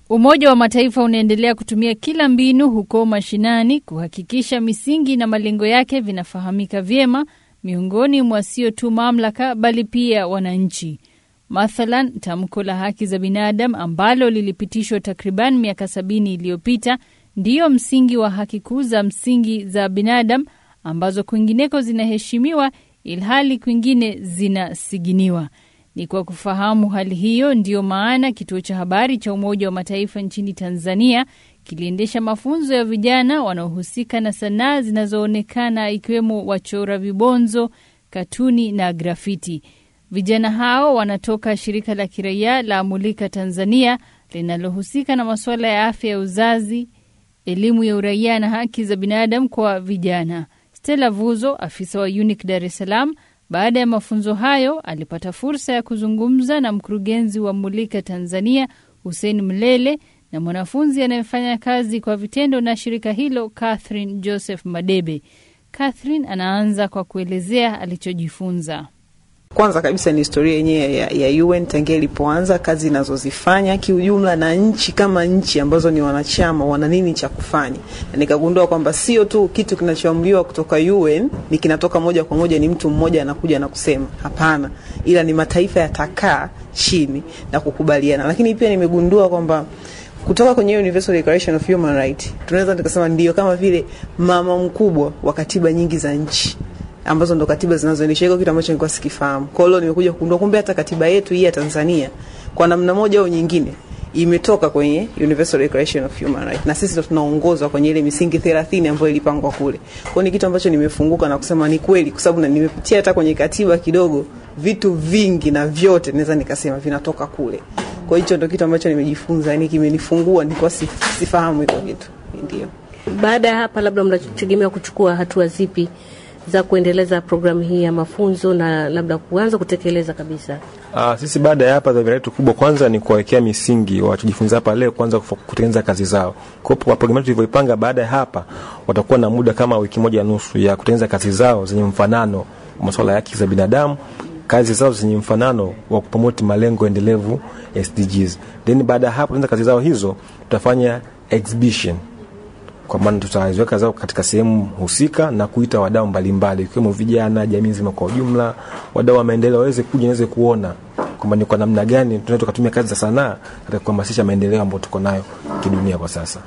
Umoja wa Mataifa unaendelea kutumia kila mbinu huko mashinani kuhakikisha misingi na malengo yake vinafahamika vyema miongoni mwa sio tu mamlaka bali pia wananchi. Mathalan, tamko la haki za binadamu ambalo lilipitishwa takriban miaka sabini iliyopita ndiyo msingi wa haki kuu za msingi za binadamu ambazo kwingineko zinaheshimiwa ilhali kwingine zinasiginiwa. Ni kwa kufahamu hali hiyo ndiyo maana kituo cha habari cha Umoja wa Mataifa nchini Tanzania kiliendesha mafunzo ya vijana wanaohusika na sanaa zinazoonekana ikiwemo wachora vibonzo, katuni na grafiti. Vijana hao wanatoka shirika la kiraia la Mulika Tanzania linalohusika na masuala ya afya ya uzazi, elimu ya uraia na haki za binadamu kwa vijana. Stella Vuzo, afisa wa UNIC Dar es Salaam, baada ya mafunzo hayo alipata fursa ya kuzungumza na mkurugenzi wa Mulika Tanzania Hussein Mlele na mwanafunzi anayefanya kazi kwa vitendo na shirika hilo Catherine Joseph Madebe. Catherine anaanza kwa kuelezea alichojifunza. Kwanza kabisa ni historia yenyewe ya, ya UN tangia ilipoanza, kazi inazozifanya kiujumla, na nchi kama nchi ambazo ni wanachama wana nini cha kufanya. Na nikagundua kwamba sio tu kitu kinachoamriwa kutoka UN ni kinatoka moja kwa moja, ni mtu mmoja anakuja na kusema hapana, ila ni mataifa yatakaa chini na kukubaliana. Lakini pia nimegundua kwamba kutoka kwenye Universal Declaration of Human Rights tunaweza tukasema ndio kama vile mama mkubwa wa katiba nyingi za nchi ambazo ndo katiba zinazoendesha hiko kitu ambacho nilikuwa sikifahamu. Kwa hiyo nimekuja kugundua kumbe hata katiba yetu hii ya Tanzania kwa namna moja au nyingine imetoka kwenye Universal Declaration of Human Rights, na sisi ndo tunaongozwa kwenye ile misingi 30 ambayo ilipangwa kule. Kwa hiyo ni kitu ambacho nimefunguka na kusema ni kweli, kwa sababu nimepitia hata kwenye katiba kidogo, vitu vingi na vyote naweza nikasema vinatoka kule. Kwa hiyo hicho ndo kitu ambacho nimejifunza, yani kimenifungua, nilikuwa sifahamu hiko kitu. Ndio. Baada ya hapa, labda mnategemea kuchukua hatua zipi za kuendeleza programu hii ya mafunzo na labda kuanza kutekeleza kabisa? Uh, sisi baada ya hapa dhamira yetu kubwa kwanza ni kuwawekea misingi wanachojifunza hapa leo, kwanza kutengeneza kazi zao. Kwa hiyo programu yetu tulivyoipanga, baada ya hapa watakuwa na muda kama wiki moja nusu ya kutengeneza kazi zao zenye mfanano masuala ya haki za binadamu, kazi zao zenye mfanano wa kupromoti malengo endelevu SDGs. Then baada ya hapo kutengeneza kazi zao hizo, tutafanya exhibition kwa maana tutaziweka zao katika sehemu husika na kuita wadau mbalimbali ikiwemo vijana, jamii nzima kwa ujumla, wadau wa maendeleo waweze kuja waweze kuona kwamba ni kwa namna gani tunaweza tukatumia kazi za sanaa katika kuhamasisha maendeleo ambayo tuko nayo kidunia kwa sasa.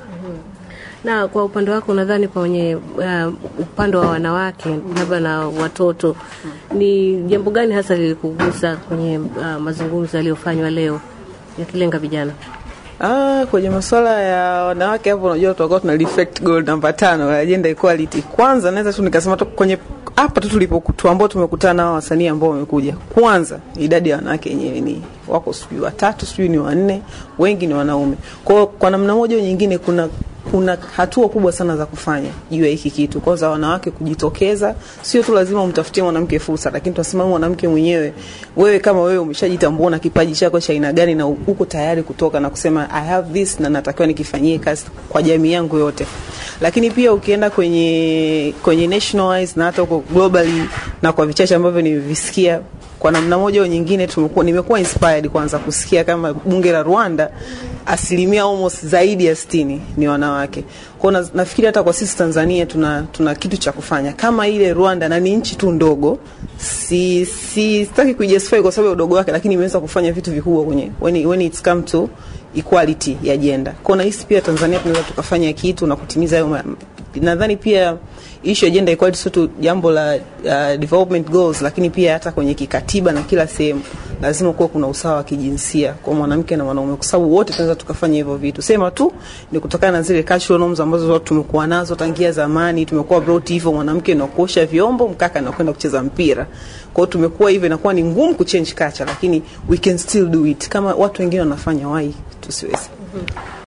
Na kwa upande wako unadhani kwenye uh, upande wa wanawake labda na watoto ni jambo gani hasa lilikugusa kwenye uh, mazungumzo yaliyofanywa leo yakilenga vijana? Ah, kwenye masuala ya wanawake hapo, unajua tutakuwa tuna reflect goal namba tano ya gender equality. Kwanza naweza tu nikasema tu kwenye hapa tu tulipokuwa ambao tumekutana nao wasanii ambao wamekuja, kwanza idadi ya wanawake yenyewe ni wako sijui watatu sijui ni wanne, wengi ni wanaume. Kwa kwa namna moja au nyingine kuna kuna hatua kubwa sana za kufanya juu ya hiki kitu. Kwanza wanawake kujitokeza, sio tu lazima umtafutie mwanamke fursa, lakini tunasema mwanamke mwenyewe, wewe kama wewe umeshajitambua na kipaji chako cha aina gani na uko tayari kutoka na kusema I have this na natakiwa nikifanyie kazi kwa jamii yangu yote. Lakini pia ukienda kwenye kwenye nationalize na hata huko globally na kwa vichache ambavyo nimevisikia kwa namna moja au nyingine tumekuwa nimekuwa inspired kwanza kusikia kama bunge la Rwanda asilimia almost zaidi ya sitini ni wanawake. Kwa na, nafikiri hata kwa sisi Tanzania tuna, tuna kitu cha kufanya kama ile Rwanda, na ni nchi tu ndogo, si si sitaki kujustify kwa sababu ya udogo wake, lakini imeweza kufanya vitu vikubwa kwenye when, when it's come to equality ya gender. Kwa na hisi pia Tanzania tunaweza tukafanya kitu na kutimiza hayo. Nadhani pia issue ya gender equality sio tu jambo la uh, development goals, lakini pia hata kwenye kikatiba na kila sehemu lazima kuwa kuna usawa wa kijinsia kwa mwanamke na mwanaume, kwa sababu wote tunaweza tukafanya hivyo vitu. Sema tu ni kutokana na zile cultural norms ambazo watu tumekuwa nazo tangia zamani. Tumekuwa brought hivyo, mwanamke na kuosha vyombo, mkaka na kwenda kucheza mpira. Kwa hiyo tumekuwa hivyo, inakuwa ni ngumu kuchange culture, lakini we can still do it kama watu wengine wanafanya, why tusiwezi? mm -hmm.